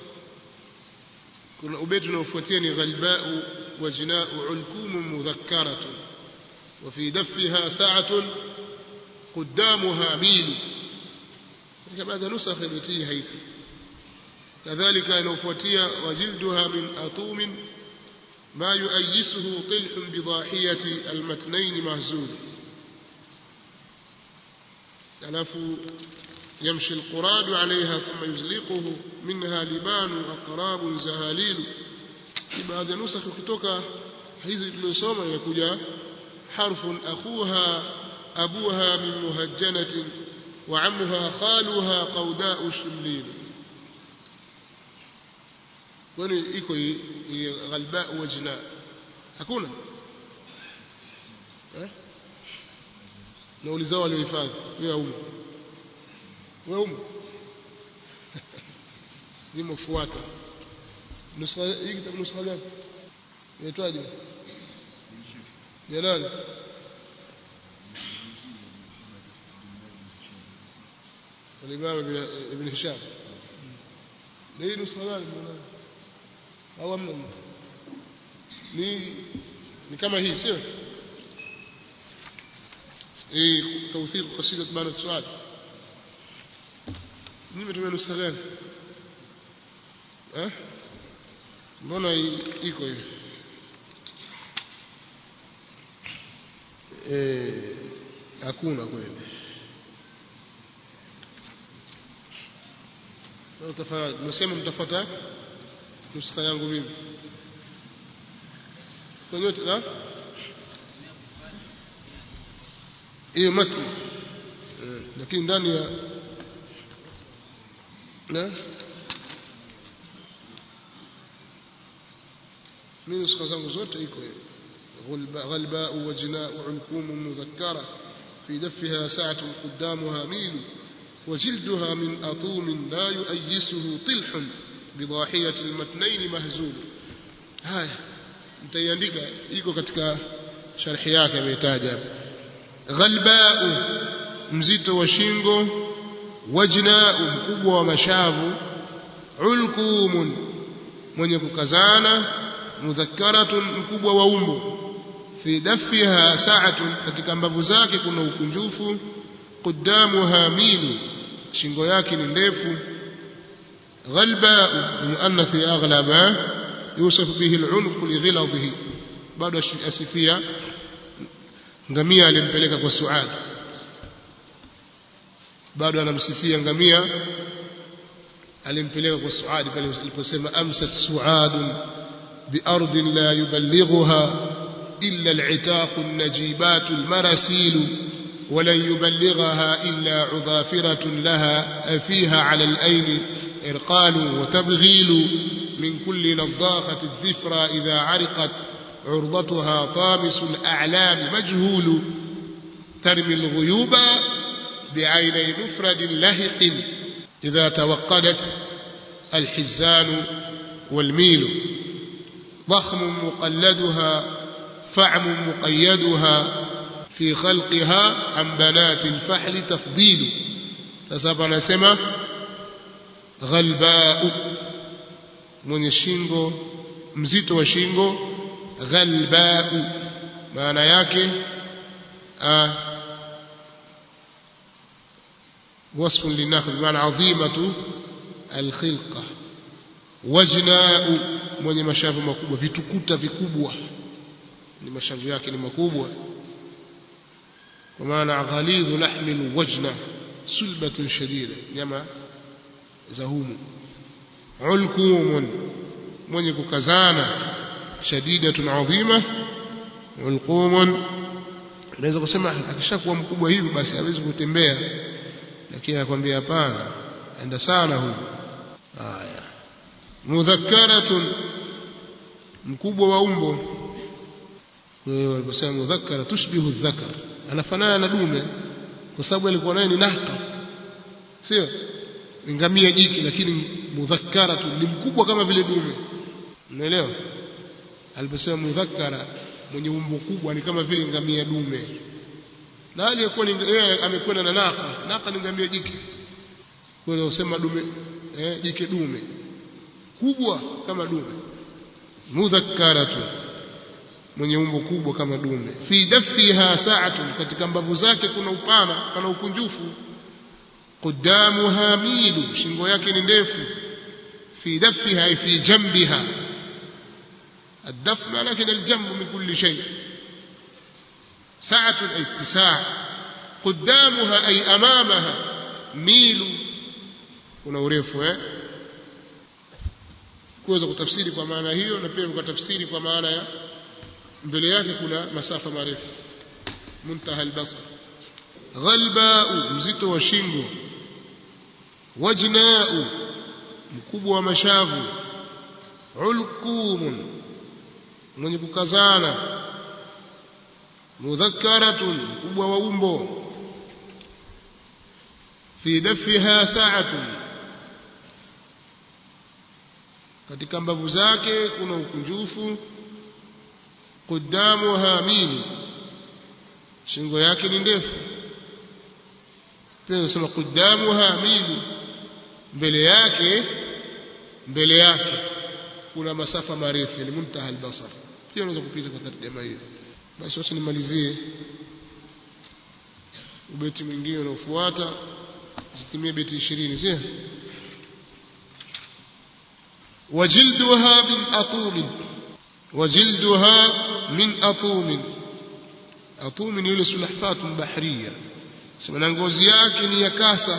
kuna ubeti unaofuatia ni ghalbau wa jinau ulkumu mudhakkaratun wa fi daffiha sa'atun قدامها ميل katika baadhi ya nusakh imetii haiku kadhalika inaofuatia wajilduha min atumin ما يؤيسه طلح بضاحية المتنين مهزول alafu يمشي القراد عليها ثم يزلقه منها لبان أقراب زهاليل في بعض نسخ kutoka hizi tulizosoma inakuja حرف أخوها أبوها من مهجنة وعمها خالها قوداء الشملين kwani iko ghalba wajna hakuna eh naulizao waliohifadhi wewe umo wewe umo nimefuata nuskha hii kitabu nuskha gani inaitwaje ya nani الإمام ابن هشام ليه نسخة gani au amna ni ni kama hii sio eh tawthiq qasidat maana suad nimetumia nusa gani eh mbona iko hivi eh hakuna kweli nasema mtafuata nuskha yangu mimi kwenye na hiyo mati lakini ndani ya na mimi nuskha zangu zote iko hiyo غلباء وجناء علكوم مذكرة في دفها ساعة قدامها ميل وجلدها من أطوم لا يؤيسه طلح بضاحية المتنين مهزول هاي mtaiandika iko katika sharhi yake ametaja ghalbau mzito wa shingo wajnau mkubwa wa mashavu ulkumun mwenye kukazana mudhakkaratun mkubwa wa umbo fi dafiha sa'atun katika mbavu zake kuna ukunjufu قدامها ميل shingo yake ni ndefu غلباء المؤنث أغلب يوصف به العنق لغلظه bado asifia ngamia alimpeleka kwa Suad bado anamsifia ngamia alimpeleka kwa Suad pale aliposema amsat Suad بأرض لا يبلغها إلا العتاق النجيبات المراسيل ولن يبلغها إلا عذافرة لها فيها على الأين إرقال وتبغيل من كل نضاخة الذفرى إذا عرقت عرضتها طامس الأعلام مجهول ترمي الغيوب بعيني مفرد لهق إذا توقدت الحزان والميل ضخم مقلدها فعم مقيدها في خلقها عن بنات الفحل تفضيل تسابع نسمة غلباء من الشينغو mzito wa shingo ghalbau maana yake وصف للنخل بمعنى عظيمة الخلقة wajnau mwenye mashavu makubwa vitukuta vikubwa ni mashavu yake ni makubwa kwa maana ghalidhu lahmi alwajna sulbatun shadida nyama za humu ulkumun mwenye kukazana shadidatun adhima ulqumun unaweza kusema akishakuwa mkubwa hivi basi hawezi kutembea lakini anakwambia hapana enda sana huyu haya mudhakkaratun mkubwa wa umbo kwa hiyo waliposema mudhakkara tushbihu dhakar anafanana na dume kwa sababu alikuwa naye ni nahka sio ngamia jiki lakini mudhakkaratun ni mkubwa kama vile dume unaelewa aliposema mudhakkara mwenye umbo kubwa ni kama vile ngamia dume na aliyekuwa yeye amekwenda na naka naka ni ngamia jike kwa hiyo usema dume eh, jike dume kubwa kama dume mudhakkaratu mwenye umbo kubwa kama dume fi dafiha sa'atun katika mbavu zake kuna upana pana ukunjufu قدامها ميل shingo yake ni ndefu في دفها أي في جنبها الدف لكن الجنب من كل شيء سعة أي اتساع قدامها أي أمامها ميل kuna urefu eh kuweza kutafsiri kwa maana hiyo na pia kutafsiri kwa maana ya mbele yake kuna masafa marefu muntaha albasar ghalbau mzito wa shingo wajnau mkubwa wa mashavu ulqumun mwenye kukazana mudhakkaratun mkubwa wa umbo fi dafiha sa'atun katika mbavu zake kuna ukunjufu qudamuha mili shingo yake ni ndefu pia nasema qudamuha mili mbele yake mbele yake kuna masafa marefu yani muntaha albasar pia unaweza kupita kwa tarjama hiyo basi wacha nimalizie ubeti mwingine unaofuata zitimie beti 20 sio وجلدها من أطوم وجلدها من أطوم أطوم يلي سلحفاة بحرية سمنا ngozi yake ni ya kasa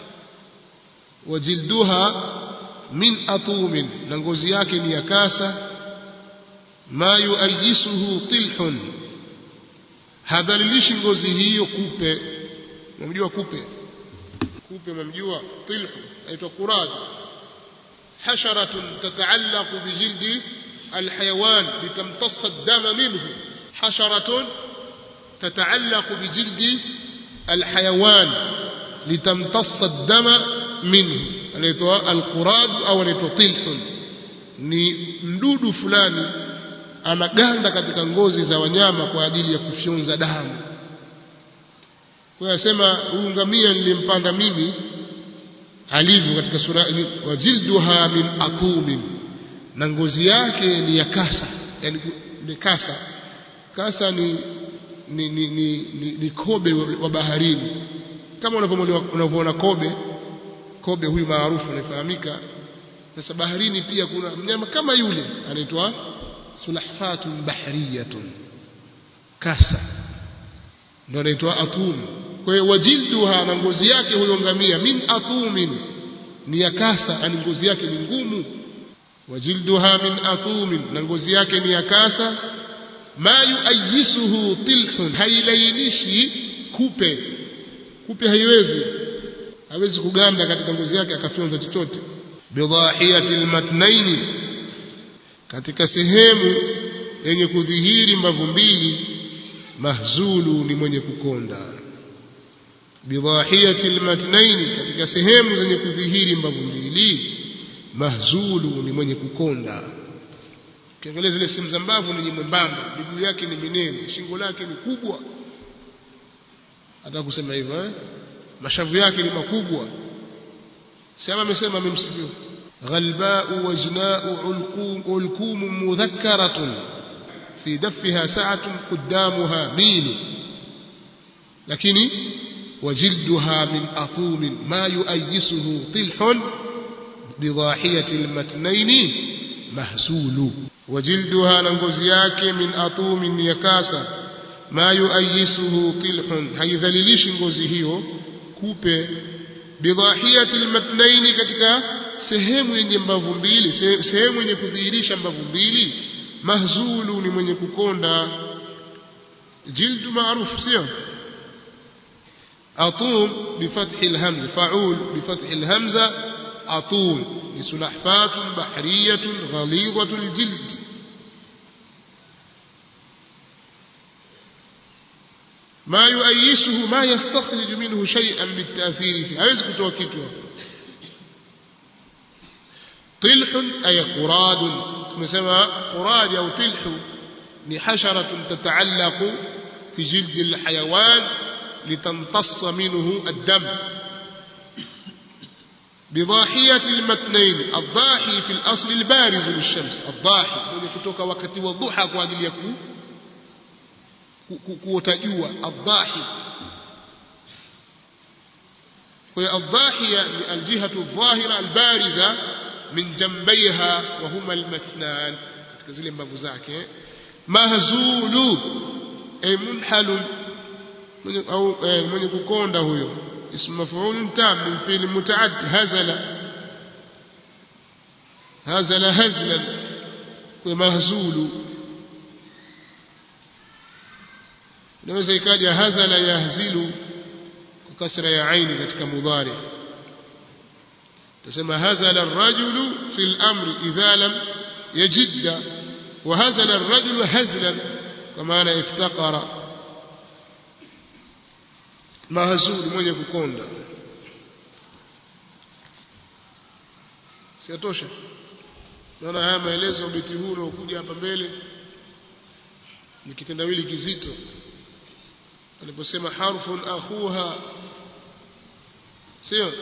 وجلدها من أطوم na ngozi yake ni ya kasa ما يؤيسه طلح hadhalilishi ngozi hiyo kupe unamjua kupe kupe unamjua tilhu aitwa qurad حشرة تتعلق بجلد الحيوان لتمتص الدم منه حشرة تتعلق بجلد الحيوان لتمتص الدم منه anaitwa alqurad au anaitwa tilhun ni mdudu fulani anaganda katika ngozi za wanyama kwa ajili ya kufyonza damu kwa hiyo asema huyu ngamia nilimpanda mimi alivyo katika sura wajilduha min atumin na ngozi yake ni ya kasa yani ni kasa kasa ni ni, ni, ni, ni, ni kobe wa baharini kama unavyoona kobe kobe huyu maarufu anafahamika sasa baharini pia kuna mnyama kama yule anaitwa sulahfatun bahriyatun kasa ndio anaitwa atum kwa hiyo wajilduha na ngozi yake huyo ngamia min atumin ni ya kasa yani ngozi yake ni ngumu wajilduha min atumin na ngozi yake ni ya kasa ma yuayisuhu tilhun hailainishi kupe kupe haiwezi hawezi kuganda katika ngozi yake akafyonza chochote bidhahiyati almatnaini katika sehemu yenye kudhihiri mbavu mbili mahzulu ni mwenye kukonda bidhahiyati almatnaini katika sehemu zenye kudhihiri mbavu mbili mahzulu ni mwenye kukonda ukiangalia zile sehemu za mbavu ni mwembamba miguu yake ni minene shingo lake ni kubwa hata kusema hivyo eh? mashavu yake ni makubwa sema amesema amemsifia ghalba'u wajna'u ulqum ulqum mudhakkaratun fi daffiha sa'atun quddamuha mil lakini وجلدها من أطوم ما يؤيسه طلح بضاحية المتنين مهسول وجلدها ننغزياك من أطوم يكاسا ما يؤيسه طلح هيذا لليش نغزيه كوبي bidhahiyati almatnaini katika sehemu yenye mbavu mbili sehemu yenye kudhihirisha mbavu mbili mahzulu ni mwenye kukonda جلد معروف سيو أطوم بفتح الهمزة فعول بفتح الهمزة أطوم لسلحفاة بحرية غليظة الجلد ما يؤيسه ما يستخرج منه شيئا بالتأثير فيه هذا كتوى كتوى طلح أي قراد مسمى قراد أو طلح لحشرة تتعلق في جلد الحيوان لتمتص منه الدم بضاحية المتنين الضاحي في الأصل البارز للشمس الضاحي kutoka wakati wa dhuha kwa ajili ya kuota jua الضاحي والضاحية الجهة الظاهرة البارزة من جنبيها وهما المتنان katika zile mbavu zake mahzulu ay munhalun au mwenye kukonda huyo اسم مفعول تام من فعل متعد هزل هزل هزلا ومهزول inaweza ikaja hazala yahzilu kwa kasra ya aini katika mudhari tasema hazala ar-rajulu fi al-amri idha lam yajidda wa hazala ar-rajulu hazlan kwa maana iftaqara mahzuli mwenye kukonda siatosha naona haya maelezo ubeti huu unaokuja hapa mbele ni kitendawili kizito aliposema harfun akhuha sio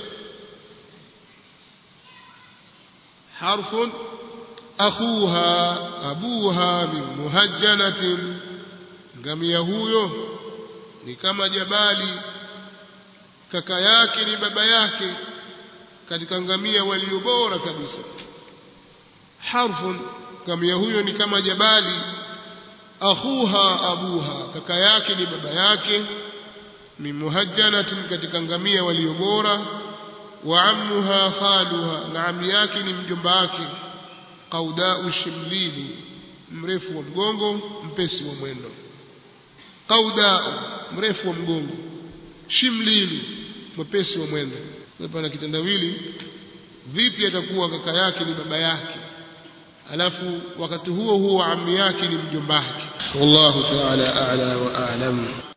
harfun akhuha abuha min muhajjanatin ngamia huyo ni kama jabali kaka yake ni baba yake katika ngamia walio bora kabisa harfun ngamia huyo ni kama jabali akhuha abuha kaka yake ni baba yake min muhajjanatin katika ngamia walio bora wa ammuha khaluha na ami yake ni mjomba wake qaudau shimlilu mrefu wa mgongo mpesi wa mwendo qaudau mrefu wa mgongo shimlilu mwepesi wa mwendo pana kitendawili vipi atakuwa kaka yake ni baba yake alafu wakati huo huo ami yake ni mjomba wake wallahu ta'ala a'la wa a'lam